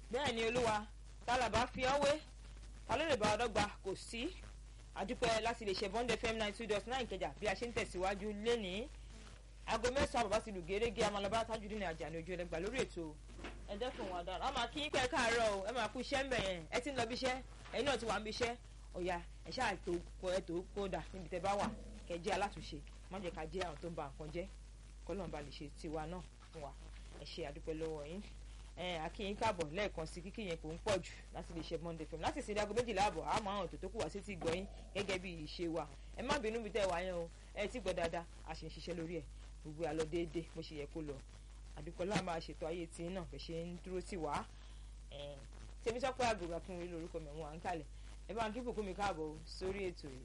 bẹ́ẹ̀ ni olúwa tálàbà fi ọ́ wé ta ló lè bá ọdọ́gba kò sí àdúpẹ́ láti lè ṣe bond fm nine two dot nine kẹjà bí a ṣe ń tẹ̀síwájú lénìí aago mẹ́sàn-án bàbá ti lù gẹ́gẹ́ amalaba tajudeen Àjàní ojú ẹlẹgbà lórí ètò ẹ̀dẹ́kùn wa dára a máa kí pẹ́ káàárọ̀ o ẹ máa kú iṣẹ́ ń bẹ̀ yẹn ẹ ti ń lọ bí iṣẹ́ ẹ̀yin náà ti wà ń bí iṣẹ́ ọ̀yà ẹ̀ ṣáà tó kọ ẹ̀ tó kódà níbi tẹ́ bá wà kẹ́ jẹ́ alátúnṣe má jẹ́ ká jẹ́ àwọn tó ń ba nǹkan jẹ́ kọ́lọ́n ba lè ṣe tiwa náà fún wa ẹ ṣe àdúpẹ́ lọ́wọ́ yín akínyín káàbọ̀ lẹ́ẹ̀kan sí kíkí yẹn kò ń pọ̀ jù láti lè ṣe Monday FM láti ìsìn aago méjìlá àbọ̀ àmọ́ àwọn ètò tó kù wá sí ti gbọ́ yín gẹ́gẹ́ bí ìṣe wa ẹ má bínú bí tẹ́ wá yẹn o ẹ ti gbọ́ dáadáa a ṣe ń ṣiṣẹ́ lórí ẹ̀ gbogbo àlọ́ déédéé bó ṣe yẹ kó lọ àdúpẹ́ láà máa ṣètò ayé tí náà fẹ́ ṣe ń dúró tì wá tèmi sọ pé àgbègbè fún mi lórúkọ mi wọn à ń kalẹ̀ ẹ bá ń kí bùkún mi káàbọ̀ sórí ètò yìí.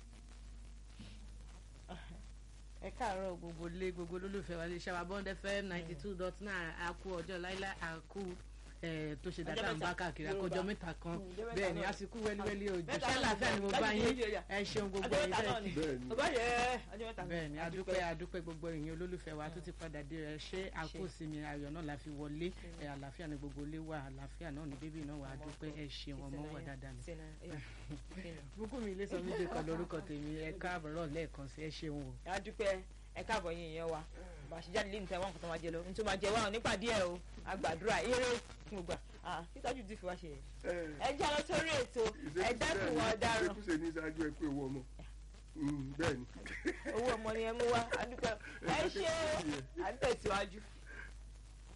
ẹ káàárọ̀ gbogbo lé gbogbo olólùfẹ́ wa lè ṣe wa bond fm ninety two dot nine àkú ọjọ́ láíláí àkú tó ṣe dáadáa ń bá káàkiri àkójọ mẹ́ta kan bẹ́ẹ̀ ni àsìkò wẹ́líwẹ́lí òjò ṣé àlàáfíà ni mo bá yín ẹ ṣeun gbogbo ẹ̀yin bẹ́ẹ̀ bẹ́ẹ̀ ni adúpẹ́ adúpẹ́ gbogbo ẹ̀yin olólùfẹ́ wa tó ti padà dé ẹ ṣé àkósinmi ayọ̀ náà la fi wọlé àlàáfíà ni gbogbo ilé wa àlàáfíà náà ni bébí náà wà adúpẹ́ ẹ ṣeun ọmọ wà dáadáa ni bùkún mi ilé sọ méje kan lórúkọ tèmi ẹ káàbọ̀ lẹ́ẹ̀kan sí ẹ ṣeun o. adúpẹ́ ẹ káàbọ̀ yín ìyẹn wa bá a ṣe jáde lé níta wọn kò tó máa jẹ lọ nítorí máa jẹ wá nípàdé ẹ o àgbàdúrà eré fún gbà títọ́jú ti fi wá ṣe ẹ jẹ́ lọ sórí ètò ẹ dẹ́kun wọn ọ̀daràn. ìṣèkúṣe ní ìṣáájú ẹ pé owó ọmọ bẹ́ẹ̀ ni. owó ọmọ ni ẹ mú wá adúpẹ́ ẹ ṣe àtẹ̀síwájú.